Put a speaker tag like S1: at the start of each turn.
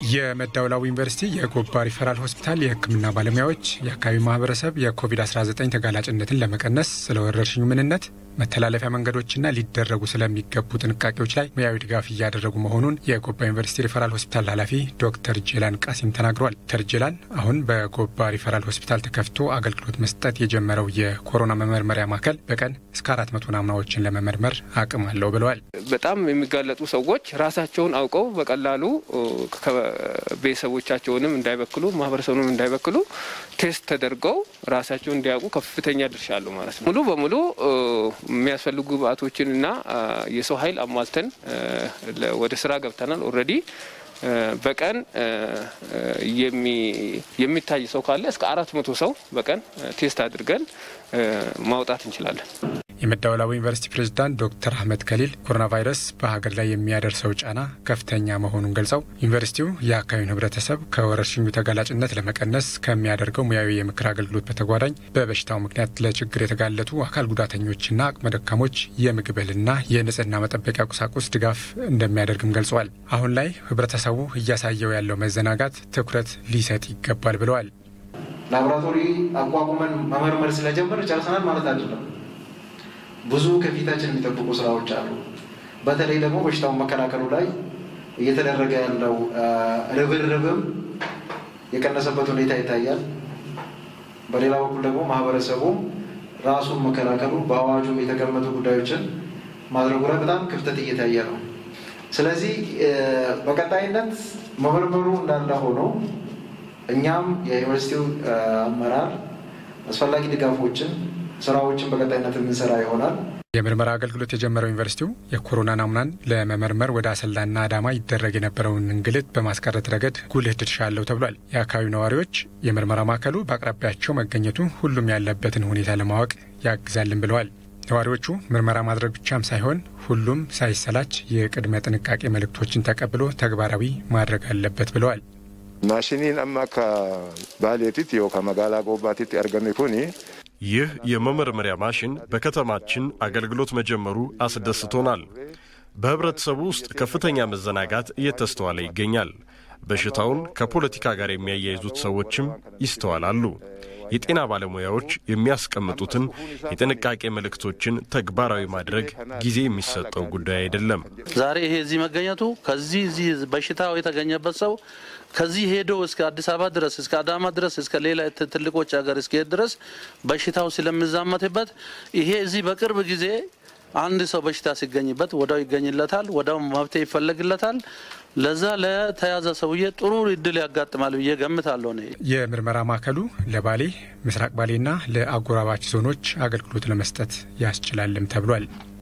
S1: የመዳወላቡ ዩኒቨርሲቲ የጎባ ሪፈራል ሆስፒታል የሕክምና ባለሙያዎች የአካባቢው ማህበረሰብ የኮቪድ-19 ተጋላጭነትን ለመቀነስ ስለ ወረርሽኙ ምንነት መተላለፊያ መንገዶችና ሊደረጉ ስለሚገቡ ጥንቃቄዎች ላይ ሙያዊ ድጋፍ እያደረጉ መሆኑን የጎባ ዩኒቨርሲቲ ሪፈራል ሆስፒታል ኃላፊ ዶክተር ጄላን ቃሲም ተናግሯል። ዶክተር ጄላን አሁን በጎባ ሪፈራል ሆስፒታል ተከፍቶ አገልግሎት መስጠት የጀመረው የኮሮና መመርመሪያ ማዕከል በቀን እስከ አራት መቶ ናሙናዎችን ለመመርመር አቅም አለው ብለዋል።
S2: በጣም የሚጋለጡ ሰዎች ራሳቸውን አውቀው በቀላሉ ቤተሰቦቻቸውንም እንዳይበክሉ ማህበረሰቡንም እንዳይበክሉ ቴስት ተደርገው ራሳቸውን እንዲያውቁ ከፍተኛ ድርሻ አለው ማለት ነው። ሙሉ በሙሉ የሚያስፈልጉ ግብአቶችን እና የሰው ኃይል አሟልተን ወደ ስራ ገብተናል። ኦልሬዲ በቀን የሚታይ ሰው ካለ እስከ አራት መቶ ሰው በቀን ቴስት አድርገን ማውጣት እንችላለን።
S1: የመዳወላቡ ዩኒቨርሲቲ ፕሬዝዳንት ዶክተር አህመድ ከሊል ኮሮና ቫይረስ በሀገር ላይ የሚያደርሰው ጫና ከፍተኛ መሆኑን ገልጸው ዩኒቨርሲቲው የአካባቢውን ሕብረተሰብ ከወረርሽኙ ተጋላጭነት ለመቀነስ ከሚያደርገው ሙያዊ የምክር አገልግሎት በተጓዳኝ በበሽታው ምክንያት ለችግር የተጋለጡ አካል ጉዳተኞችና አቅመ ደካሞች የምግብ እህልና የንጽህና መጠበቂያ ቁሳቁስ ድጋፍ እንደሚያደርግም ገልጸዋል። አሁን ላይ ሕብረተሰቡ እያሳየው ያለው መዘናጋት ትኩረት ሊሰጥ ይገባል ብለዋል።
S3: ላቦራቶሪ አቋቁመን መመርመር ስለጀመር ጨርሰናል ማለት አይደለም። ብዙ ከፊታችን የሚጠብቁ ስራዎች አሉ። በተለይ ደግሞ በሽታውን መከላከሉ ላይ እየተደረገ ያለው ርብርብም የቀነሰበት ሁኔታ ይታያል። በሌላ በኩል ደግሞ ማህበረሰቡም ራሱን መከላከሉ በአዋጁም የተቀመጡ ጉዳዮችን ማድረጉ ላይ በጣም ክፍተት እየታየ ነው። ስለዚህ በቀጣይነት መመርመሩ እንዳለ ሆኖ እኛም የዩኒቨርሲቲው አመራር አስፈላጊ ድጋፎችን ስራዎችን በቀጣይነት የምንሰራ ይሆናል።
S1: የምርመራ አገልግሎት የጀመረው ዩኒቨርሲቲው የኮሮና ናሙናን ለመመርመር ወደ አሰላና አዳማ ይደረግ የነበረውን እንግልት በማስቀረት ረገድ ጉልህ ድርሻ አለው ተብሏል። የአካባቢው ነዋሪዎች የምርመራ ማዕከሉ በአቅራቢያቸው መገኘቱ ሁሉም ያለበትን ሁኔታ ለማወቅ ያግዛልን ብለዋል። ነዋሪዎቹ ምርመራ ማድረግ ብቻም ሳይሆን ሁሉም ሳይሰላች የቅድመ ጥንቃቄ መልእክቶችን ተቀብሎ ተግባራዊ ማድረግ አለበት ብለዋል።
S4: ማሽኒን አማ ከባሌቲት ዮ ከመጋላ ጎባቲት አርገሜ ኩኒ
S5: ይህ የመመርመሪያ ማሽን በከተማችን አገልግሎት መጀመሩ አስደስቶናል። በህብረተሰቡ ውስጥ ከፍተኛ መዘናጋት እየተስተዋለ ይገኛል። በሽታውን ከፖለቲካ ጋር የሚያያይዙት ሰዎችም ይስተዋላሉ። የጤና ባለሙያዎች የሚያስቀምጡትን የጥንቃቄ መልእክቶችን ተግባራዊ ማድረግ ጊዜ የሚሰጠው ጉዳይ አይደለም።
S6: ዛሬ ይሄ እዚህ መገኘቱ ከዚህ እዚህ በሽታው የተገኘበት ሰው ከዚህ ሄዶ እስከ አዲስ አበባ ድረስ እስከ አዳማ ድረስ እስከ ሌላ ትልቆች ሀገር እስከሄድ ድረስ በሽታው ስለሚዛመትበት ይሄ እዚህ በቅርብ ጊዜ አንድ ሰው በሽታ ሲገኝበት ወዳው ይገኝለታል፣ ወዳው መብት ይፈለግለታል። ለዛ ለተያዘ ሰውዬ ጥሩ እድል ያጋጥማል ብዬ ገምታለሁ። ነ
S1: የምርመራ ማዕከሉ ለባሌ ምስራቅ ባሌና ለአጎራባች ዞኖች አገልግሎት ለመስጠት ያስችላልም ተብሏል።